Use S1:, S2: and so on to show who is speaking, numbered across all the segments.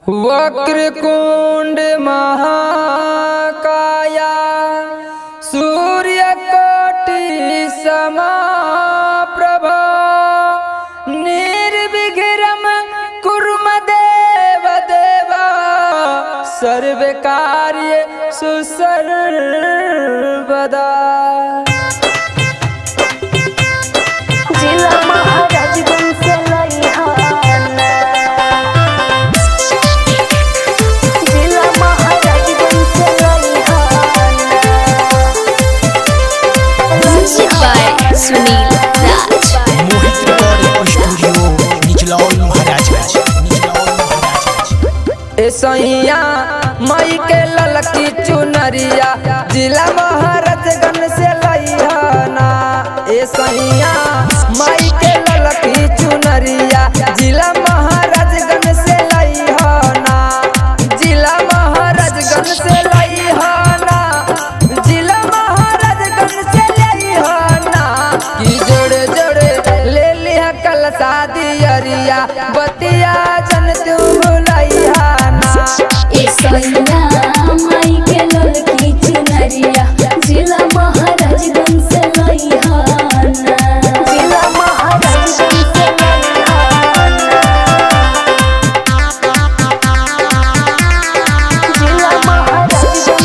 S1: वक्रकुण्ड महाकाया सूर्यकोटि समाप्रभा निर्विघ्नं कुरु देव देवा सर्वकार्ये सुसर्वदा
S2: जिला महाराजगंज से लइहाना जिला महाराजगंज से लइहाना
S3: Music by Sunil Raj.
S4: Mohit recording studio Nichlaul Maharajganj Nichlaul Maharajganj
S1: ए सैया मई के ललकी चुनरिया जिला महाराजगंज से लइहना ए सैया मई के ललकी चुनरिया जिला महाराजगंज से लइहना जिला महाराजगंज से लइहना जिला महाराजगंज से लइहना की जोड़े जोड़े ले लिया कल शादी अरिया बतिया जन तू भुलैया
S2: ए सैया माई के ललकी चुनरिया जिला महाराजगंज से लइहाना जिला महाराजगंज से लइहाना जिला महाराजगंज से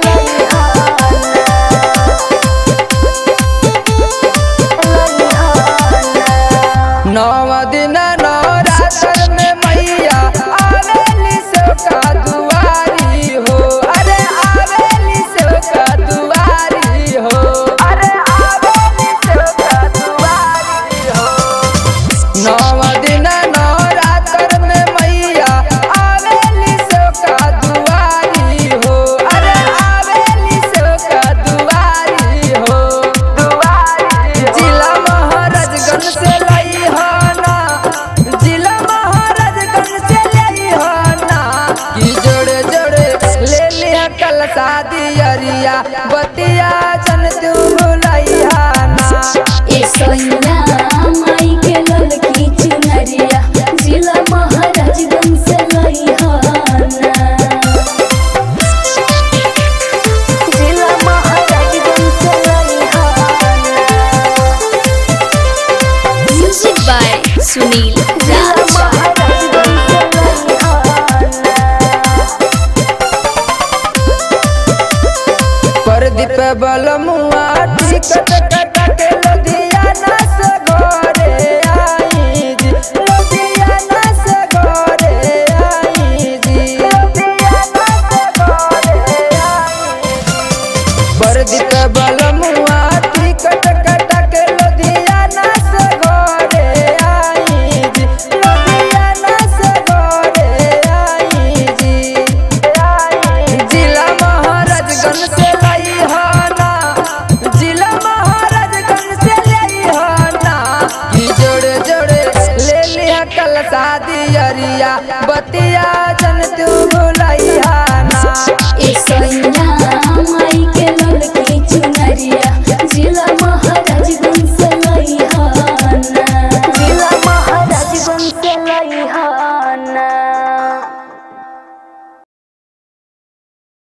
S2: लइहाना
S1: नव दिन नवरात्र में मैया आवेली से का दुआरी हो अरे आवेली से का दुआरी हो अरे आवेली से का दुआरी हो नव दिन नवरात्र में मैया आवेली से का दुआरी हो अरे आवेली से का दुआरी हो दुआरी जिला महाराजगंज से लइहाना जिला महाराजगंज से लइहाना की जोड़े जोड़े ले लिया कल शादी अरिया बतिया जन तू भुलैया
S2: ए सैया